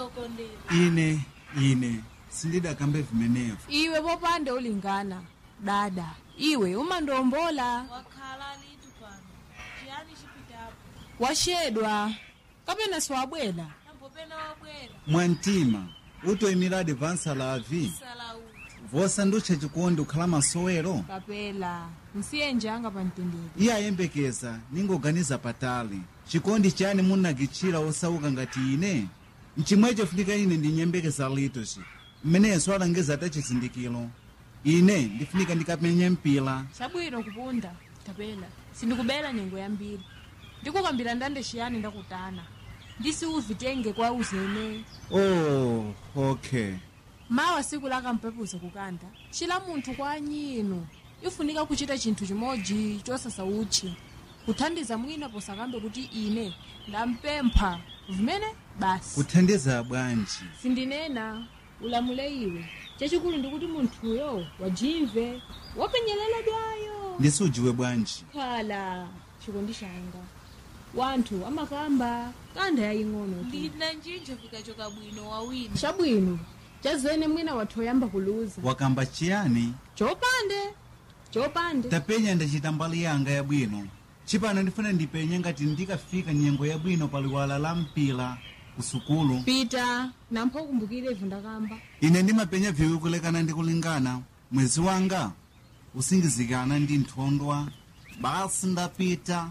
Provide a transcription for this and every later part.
okondera ine ine sindidakambe vimenevo iwe popande ulingana dada iwe umandiwombola wakhala litu pano chiyani chipitapo washedwa kapena siwabwela nambopena wabwera mwantima utoyimira advansa lavi salauti vosandutcha chikondi ukhala masowero kapela nsiye njanga pamtendere iye ayembekeza ningoganiza patali chikondi chani munakitchira osauka ngati ine mchimwecho funika ine ndinyembekeza litoci mmenenso alangeza ata chizindikiro ine ndifunika ndikapenye mpila chabwino kupunda kapela sindikubela nyengo yambiri ndikukambira ndande chiyani ndakutana ndisiuvitenge kwa uzene oh okay mawa siku lakampepuza kukanda chila munthu kwa anyino ifunika kuchita chinthu chimodzi chosasa utchi kuthandiza mwina posakambe kuti ine ndampempha vimene basi kuthandiza bwanji sindinena ulamule iwe chachikulu ndikuti munthuyo wajimve wapenyereledwayo ndisujiwe bwanji khala chikondi changa wanthu amakamba kanda yaying'ono tu ndina njinjo fikachoka bwino wawina chabwino chazene mwina wathu oyamba kuluza wakamba chiyani chopande chopande tapenya ndachita mbali yanga yabwino chipano ndifuna ndipenye ngati ndikafika nyengo yabwino pa liwala la mpila ku sukulu pita nampho ukumbukire ivu ndakamba ine ndimapenya viwi kulekana ndi kulingana mwezi wanga usingizikana ndi nthondwa basi ndapita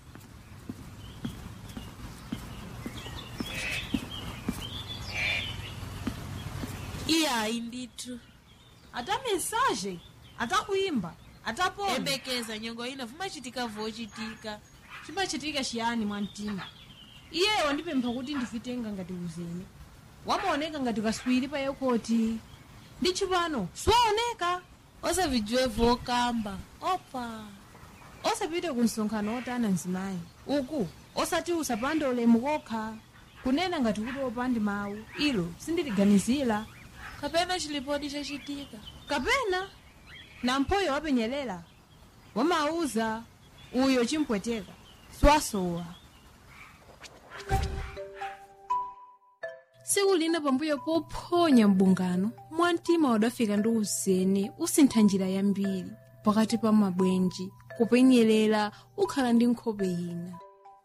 iyayi ndithu ata mesaje atakuimba atapona embekeza nyengo ina vumachitika vochitika chimachitika chiyani mwamtima iye wandipempha kuti ndivitenga ngati uzene wamaoneka ngati kaswiri pa yekoti ndi chipano siwaoneka osavijiwe vokamba opa osapite ku msonkhano otana mzimayi uku osati usapande ulemu kokha kunena ngati kuti opandi mawu ilo sindiliganizira kapena chilipodi chachitika kapena namphoyo wapenyelela wamauza uyo chimpweteka siwasowa tsiku lina pambuyo pophonya mbungano mwamtima wadafika ndi uzene usintha njira yambiri pakati pa mabwenji kupenyerera ukhala ndi nkhope ina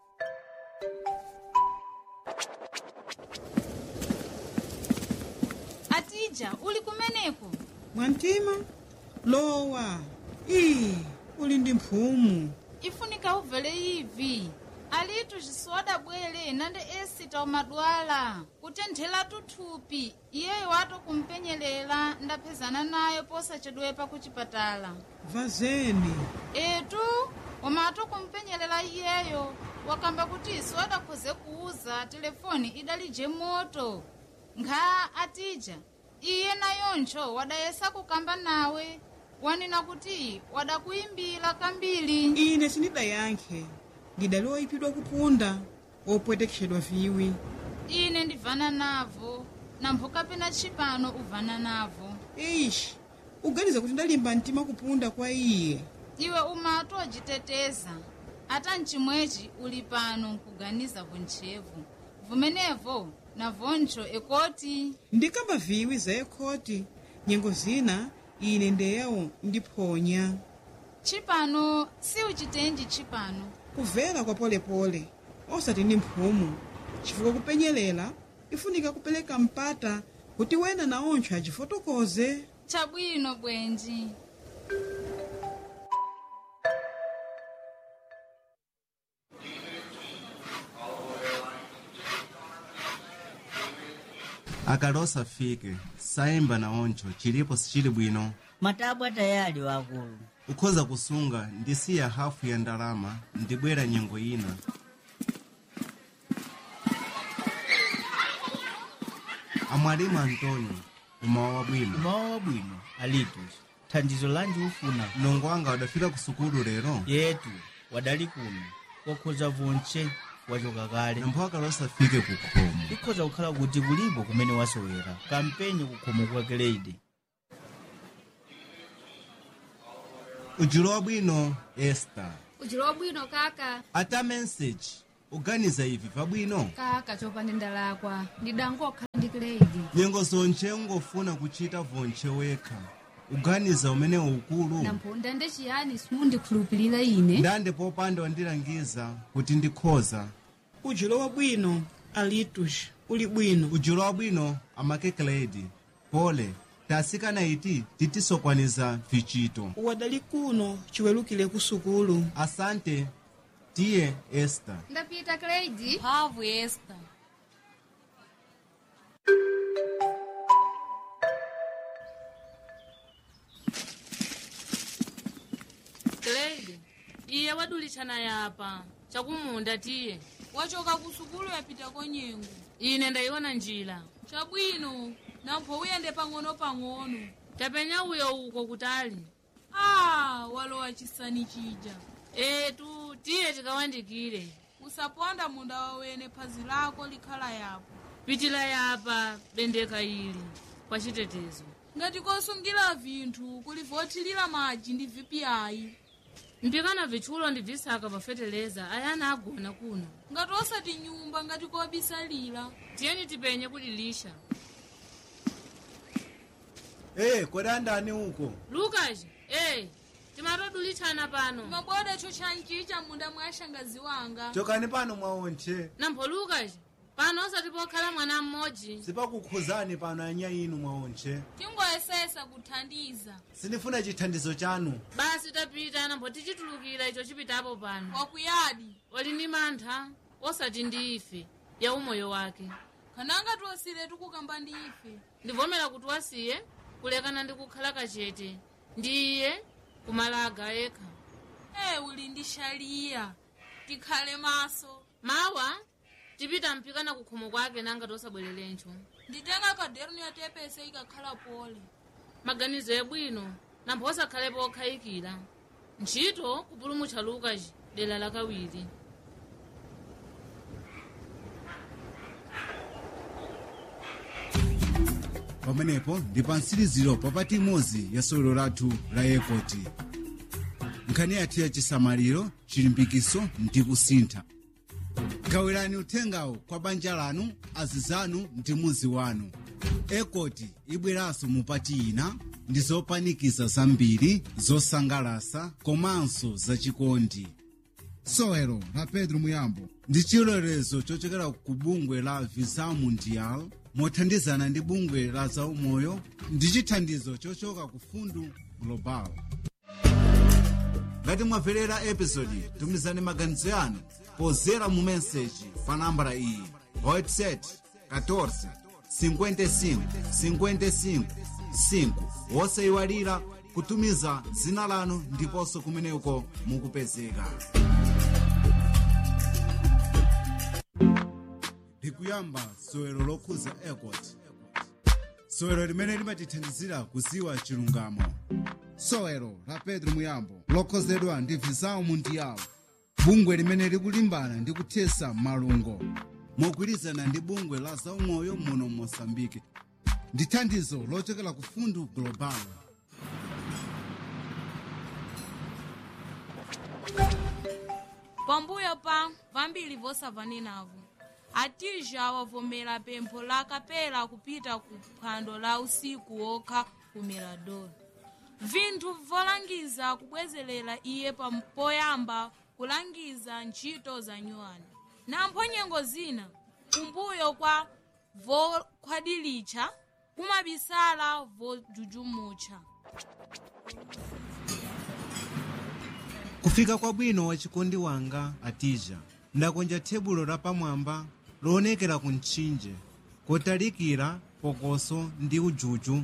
atija uli kumeneko mwantima lowa ii uli ndi mphumu ifunika ubvele ivi alitu zisoda bwele nande esita umadwala kutenthela tuthupi iyeyo wato kumpenyelela ndaphezana nayo posachedwepa kuchipatala vazeni etu umato kumpenyelela iyeyo wakamba kuti iso adakhoze kuuza telefoni idalije moto nkha atija iye nayoncho wadayesa kukamba nawe wanena kuti wadakuyimbira kambiri ine sindidayankhe ndidali oyipidwa kupunda opwetekeshedwa viwi ine ndivana navo nampho kapena tshipano uvana navo ishi uganiza kuti ndalimba mtima kupunda kwa iye iwe umatu wajiteteza ata mchimwechi uli pano nkuganiza vuntchevu vumenevo navoncho ekoti ndikamba viwi za ekhoti nyengo zina ine ndeyawo ndiphonya tshipano si uchitenji tshipano kuvela kwa polepole osati ndi mphumu chifukwa kupenyelela ifunika kupereka mpata kuti wena naoncho achifotokoze chabwino bwenji akale osafike sayemba naoncho chilipo sichili bwino matabwa tayali wakulu ukhoza kusunga ndisiya hafu ya ndalama ndibwera nyengo ina amwalimu antonio umawa wabwino umawa wabwino alitus thandizo lanji ufuna mlongo wanga wadafika ku sukulu lero yetu wadali kuno wakhoza vonche wachoka kale nampho akale osafike ku khomo ikhoza kukhala kuti kulipo kumene wasowera kampenye kukhomo kwa grade ujulo wabwino esta ujulo wabwino kaka ata message uganiza ivi pabwino kaka chopanda ndalakwa ndidangokhala ndi ndi Craig. nyengo zonche ungofuna kuchita vonche wekha uganiza umene ukulu Namponda ndi chiyani simundikhulupirira ine. ndande popanda wandilangiza kuti ndikhoza ujulo wabwino alitus uli bwino ujulo wabwino amakekeledi pole tasikana iti titisokwaniza vichito wadali kuno chiwerukire ku sukulu asante tiye esta Ndapita Craig. mphamvu esta Grade, iye wadulitshana yapa chakumunda tiye wachoka ku sukulu yapita konyengo ine ndayiona njira chabwino nampho uyende pang'ono-pang'ono tapenya uyo uko kutali a walowa chisani chija etu tiye tikawandikire usaponda munda wawene phazi lako likhala yapo pitila yapa bendeka ili kwa chitetezo ngati kosungira vinthu kulivothilira madzi ndi vpiayi mpikana vitchulo ndi visaka pafeteleza ayana agona kuno ngati osati nyumba ngati kobisalira tiyeni tipenye kulilisha ee kodi andani uko lukas ee timatodulitshana pano mabwada chochanchicha munda mwa shangazi wanga chokani pano mwaonche nampho lukas pano osati pokhala mwana mmodzi sipakukhuzani pano anya inu mwaonche tingoyesesa kuthandiza sindifuna chithandizo chanu basi tapita nampho tichitulukira icho chipitapo pano wakuyadi oli ndi mantha osati ndi ife ya umoyo wake kananga tiwasire tikukamba ndi ife ndivomera kuti wasiye kulekana ndi kukhala kachete ndi iye kumalaga yekha e uli ndi shaliya tikhale maso mawa tipita mpikana kukhomo kwake nanga tosabwererencho nditenga kaderuni yatepese ikakhala pole maganizo ebwino nampho osakhalepo okhayikira ntchito kupulumutcha lukas dera lakawiri pamenepo ndi pa mtsiriziro papati imodzi ya sewero lathu la ekoti nkhani yathu ya chisamaliro chilimbikiso ndi kusintha gawirani uthengawo kwa banja lanu azizanu ndi muzi wanu ekoti ibweranso mupati ina ndi zopanikiza zambiri zosangalasa komanso zachikondi sewero la pedro muyambo ndi chilolezo chochokera ku bungwe la visa mundial mothandizana ndi bungwe la zaumoyo ndi chithandizo chochoka ku fundu global ngati mwamverera episodi tumizani maganizo yanu pozera mu meseji pa nambala iyi whatsapp 14 55 55 5 wosayiwalira kutumiza dzina lanu ndiponso kumeneko mukupezeka likuyamba sewero lokhuza airport sewero limene limatithandizira kuziwa chilungamo sewero la pedro muyambo lokhozedwa ndi visao mundial bungwe limene likulimbana ndi kuthesa malungo mogwirizana ndi bungwe la zaumoyo muno mosambike ndi thandizo lochokera ku fundu global pambuyo pa vambiri vosavanenavo atija wavomera pempho la kapela kupita ku phwando la usiku wokha ku mirador vinthu volangiza kubwezerera iye pam- poyamba kulangiza ntchito za nyuwani nampho nyengo zina kumbuyo kwa vokhwadilitcha kumabisala vojujumutcha kufika kwabwino wachikondi wanga atija ndakonja tebulo lapamwamba loonekera ku mtchinje kotalikira pokoso ndi ujuju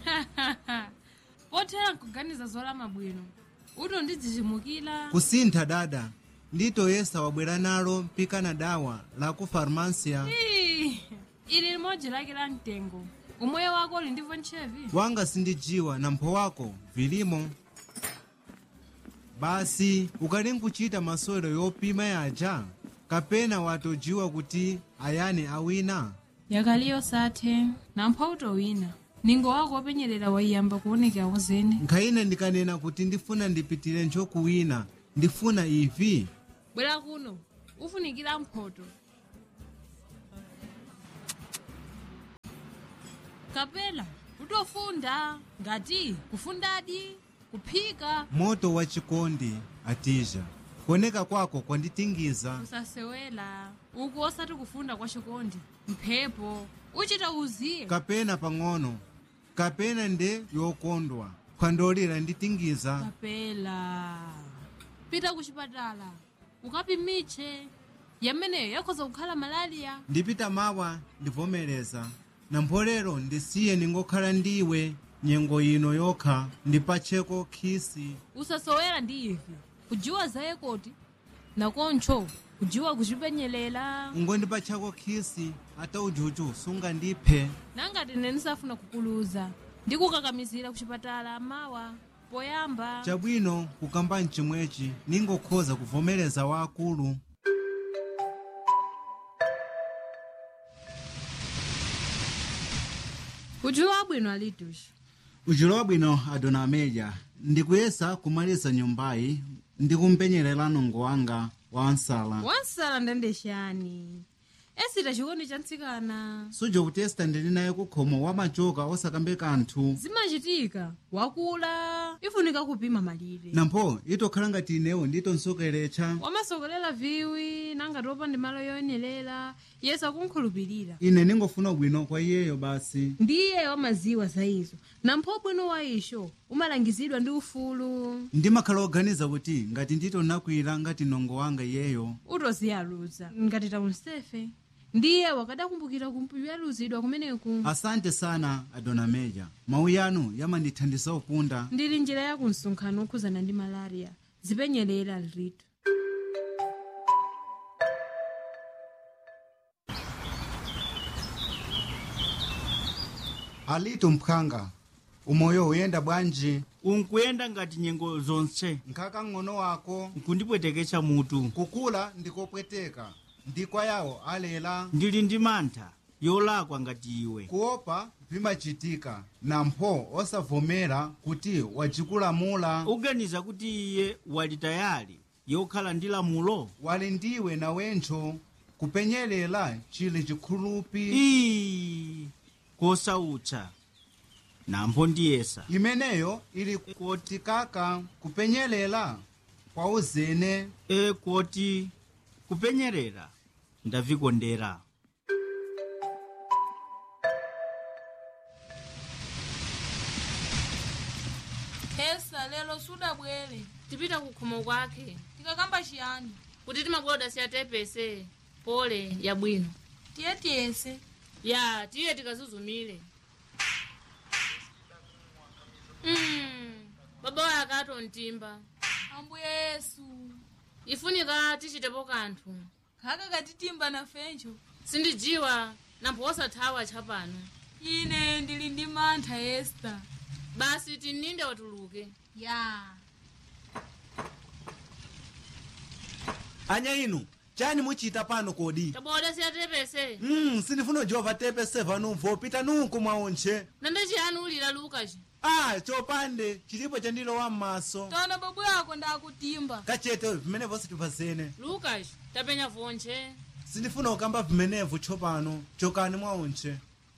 pothera nkuganiza zolama bwino uto ndidzichimukira kusintha dada nditoyesa wabwera nalo mpikana dawa la ku farmasia Ii, ili limodzi lake la mtengo umoyo wako uli ndivyo ntchevi wanga sindijiwa na mpho wako vilimo basi ukali nkuchita masewero yopima yaja kapena watojiwa kuti ayani awina yakaliyo sathe nampha utowina ningo wako wopenyerera waiyamba kuonekera zene nkhayina ndikanena kuti ndifuna ndipitire nchokuwina ndifuna ivi bwera kuno ufunikira mphoto kapela utofunda ngati kufundadi kuphika moto wa chikondi atija kuoneka kwako kwanditingiza usasewela uku osati kufunda kwa chikondi mphepo uchita uziye kapena pang'ono kapena nde yokondwa khwandolera nditingiza kapela pita kuchipatala ukapimitche yameneyo yakhoza kukhala malaliya ndipita mawa ndivomereza na mpolero ndisiye ningokhala ndiwe nyengo ino yokha ndipatcheko khisi usasowera ndi ivi kujiwa zaye koti nakoncho kujiwa kuchipenyelela ngondipatchako khisi ata ujuju sungandiphe nangati ine ndisafuna kukuluza ndikukakamizira kuchipatala mawa poyamba chabwino kukamba mchimwechi ningokhoza kuvomereza waakulu kujiwa bwino alitushi ujulo wabwino adona ameja ndikuyesa kumaliza nyumbayi ndikumpenyerera nongo wanga wa nsala wansala ndendexani esita chikondi cha mtsikana suja kuti esita ndili naye kukhomo wamachoka osakambe kanthu zimachitika wakula ifunika kupima malire nampho itokhala ngati inewo nditonsokeretcha wamasokolera viwi nangati opanda malo yoyenerera yesu akunkhulupirira ine ningofuna bwino kwa iyeyo basi ndiye wamaziwa za izo nampho bwino wa isho umalangizidwa ndi ufulu ndimakhala oganiza kuti ngati nditonakwira ngati nongo wanga iyeyo utoziyaluza ngati taunsefe ndiye wakadakumbukira kumpiyaluzidwa kumeneku asante sana adona meja mawu yanu yamandithandiza upunda ndili njira ya kumsonkhano okhuzana ndi malaria zipenyerera lritu alitu mphanga umoyo uyenda bwanji unkuyenda ngati nyengo zonse nkhaka ng'ono wako nkundipweteketsa mutu kukula ndikopweteka ndikwa yawo alela ndili ndi mantha yolakwa ngati iwe kuopa vimachitika nampho osavomera kuti wacikulamula uganiza kuti iye wali tayali yokhala ndi lamulo wali ndiwe nawentcho kupenyelela chili chikhulupi ii kosautsa nampho ndiyesa imeneyo ili kotikaka kupenyelela kwa uzene e koti kupenyerera ndavikondera hesa lero sudabwere tipita kukhomo kwake tikakamba chiyani kuti timakoda siyatepese pole yabwino tiye tiyese ya tiye tikazuzumile mm, baba waye akatontimba ambuye yesu ifunika tichitepo kanthu khaka katitimba nafencho sindijiwa nampho osathawa tchapano ine ndili ndi mantha esta basi tininde watuluke ya anya inu chani muchita pano kodi taboda siyatepese mm, sindifuna jova tepe sevanumvo pita nunku mwaontche nande chiyani ulira lukaci ah chopande chilipo chandilowa m'maso tona babu yako ndakutimba kachete vimenevo situpazene lukaci tapenya vonche sindifuna kukamba vimenevo tsopano chokani mwaontche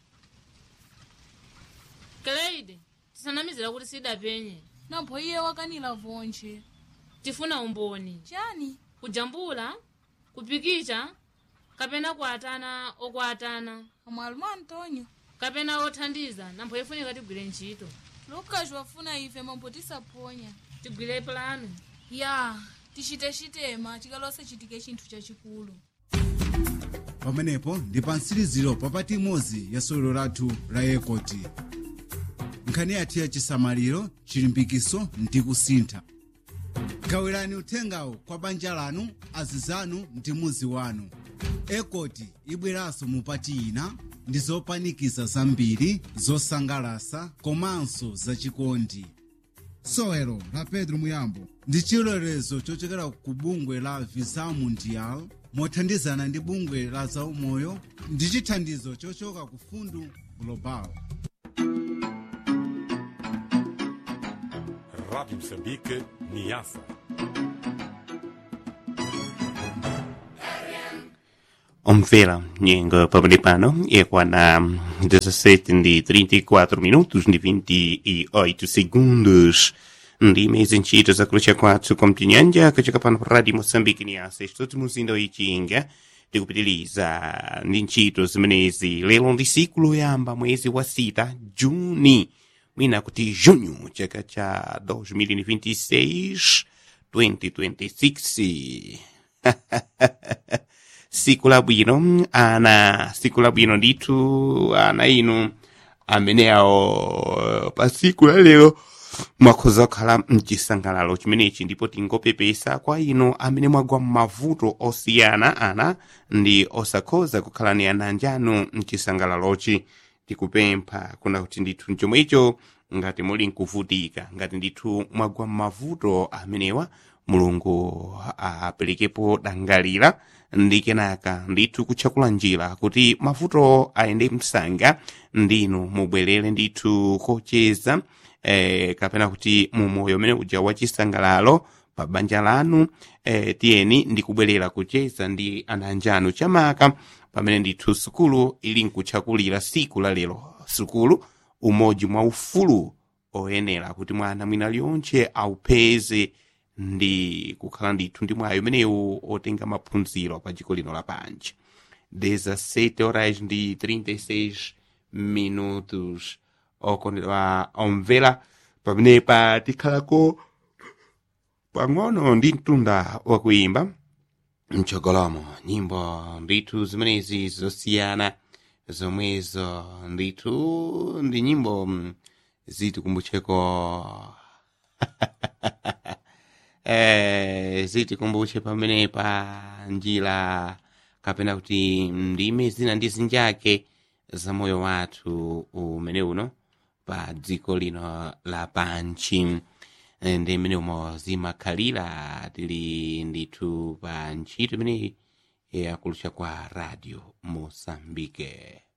kleide tisanamizira kuti sidapenye nampho iye wakanira vonche tifuna umboni chani kujambula kupikicha kapena kuatana okuatana amwalimu antonio kapena othandiza nampho ifunika tigwire ntchito lukas wafuna ife mambo tisaponya tigwire plano ya tichite chitema chikalose chitike chinthu chachikulu pamenepo ndi pa mtsiriziro papati imodzi ya sewero lathu la ekoti nkhani yathu ya chisamaliro chilimbikiso ndi kusintha gawirani uthengawo kwa banja lanu azizanu ndi muzi wanu ekoti ibweranso mupati ina ndi zopanikiza zambiri zosangalasa komanso zachikondi sewero la pedro muyambo ndi chilolezo chochokera ku bungwe la visa mundial mothandizana ndi bungwe la zaumoyo ndi chithandizo chochoka ku fundu global Rádio Moçambique, Niassa. Omvela, nyengo pamene pano ikwana 17 ndi 34 minutos ndi 28 segundos ndi mezi ntchito zakulucha kwathu kwa mtinyanja kachika pano pa radio moçambique ni ase chitoti muzinda wichinga tikupitiliza ndi ntchito zimenezi lero ndi siku loyamba mwezi wa sita juni mwina kuti junho chaka cha 2026 2026 siku labwino ana siku labwino ndithu ana inu amene awo pa siku la lero mwakhoza kukhala mchisangalalo chimenechi ndipo tingopepesa kwa inu amene mwagwa m'mavuto osiyana ana ndi osakhoza kukhala ni ana anjanu mchisangalalochi tikupempha kuna kuti ndithu chomwecho ngati muli nkuvutika ngati ndithu mwagwa m'mavuto amenewa mulungu aperekepo dangalira ndi kenaka ndithu kutchakula njira kuti mavuto ayende msanga ndinu mubwerere ndithu kocheza eh, kapena kuti mumoyo umene uja wachisangalalo pa banja lanu eh, tiyeni ndikubwerera kucheza ndi ana anjanu chamaka pamene ndithu sukulu ili nkutchakulira siku la lero sukulu umodzi mwa ufulu oyenera kuti mwana mwina lyontche aupeze ndi kukhala ndithu ndi mwayi umenewu otenga maphunziro pa dziko lino lapansi 17 horas ndi 36 minutos okondedwa omvera pamenepa tikhalako pang'ono ndi mtunda wakuimba mchogolomo nyimbo ndithu zimenezi zosiyana zomwezo ndithu ndi nyimbo mm, zitikumbutcheko eh, zitikumbutche pamenepa njira kapena kuti ndime zina ndi zinjake za moyo wathu umene uno pa dziko lino lapansi ndi mmene umo zimakhalira tili ndithu pa ntchito imeneyi yakulucha kwa radio mosambike